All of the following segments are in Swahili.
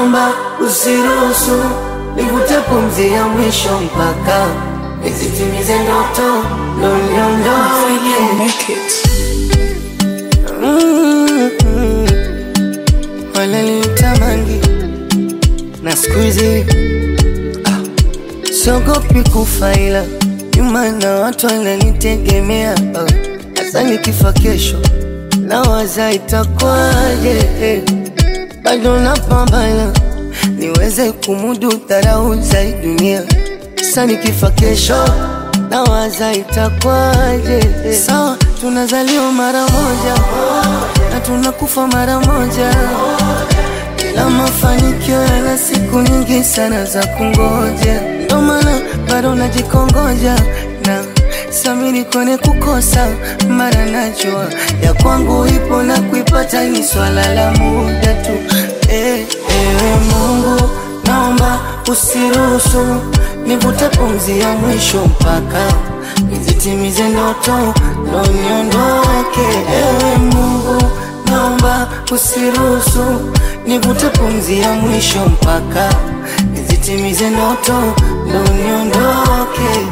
naomba usiruhusu nivute pumzi ya mwisho mpaka nizitimize ndoto ndo niondoke. Make it. Mm-mm. Wananitamani na siku hizi ah, siogopi kufa ila nyuma na watu wananitegemea ah, hasa nikifa kesho nawaza itakwaje eh, bado napambana niweze kumudu dharau za hii dunia sasa nikifa kesho nawaza itakwaje eh, sawa tunazaliwa mara moja na tunakufa mara moja ila mafanikio yana siku nyingi sana za kungoja, ndo maana bado najikongoja na samini kone kukosa, mara najua ya kwangu ipo na kuipata ni swala la muda tu. Eh, ewe Mungu, naomba usiruhusu nivute pumzi ya mwisho mpaka nizitimize ndoto ndo niondoke. Ewe Mungu, naomba usiruhusu nivute pumzi ya mwisho mpaka nizitimize ndoto ndo niondoke.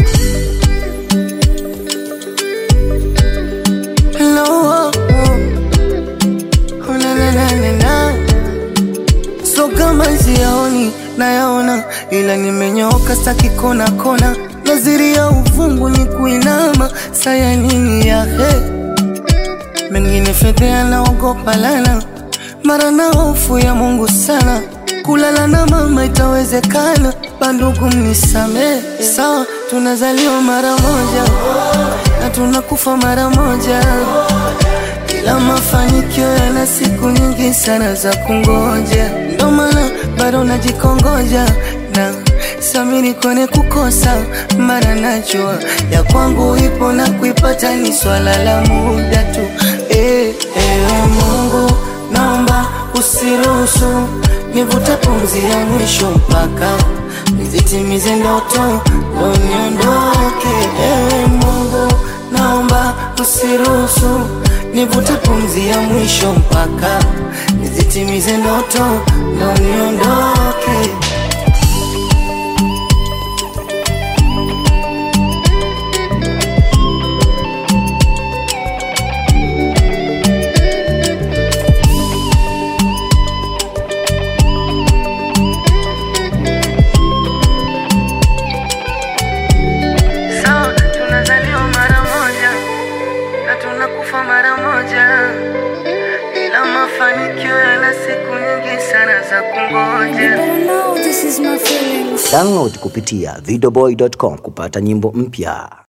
Hello, oh, oh, na, na, na, na, na. So kama siyaoni nayaona, ila nimenyooka staki kona kona, naziri ya uvungu ni kuinama, saya nini ya he mengine fedhea naogopa lana, mara na hofu ya Mungu sana, kulala na mama itawezekana, bandugu mnisamee, sawa tunazaliwa mara moja na tunakufa mara moja ila mafanikio yana siku nyingi sana za kungoja, ndo maana bado najikongoja na samini kone kukosa, mara najua ya kwangu ipo na kuipata ni swala la muda tu. Eh, ewe Mungu, naomba usiruhusu nivute pumzi ya mwisho mpaka nizitimize ndoto ndo niondoke. Ewe Mungu, naomba usiruhusu nivute pumzi ya mwisho mpaka nizitimize ndoto ndo niondoke. Sawa, tunazaliwa mara moja na tunakufa mara moja, ila mafanikio yana siku nyingi sana za kungoja. Better know this is my feelings. Download kupitia videoboy.com kupata nyimbo mpya.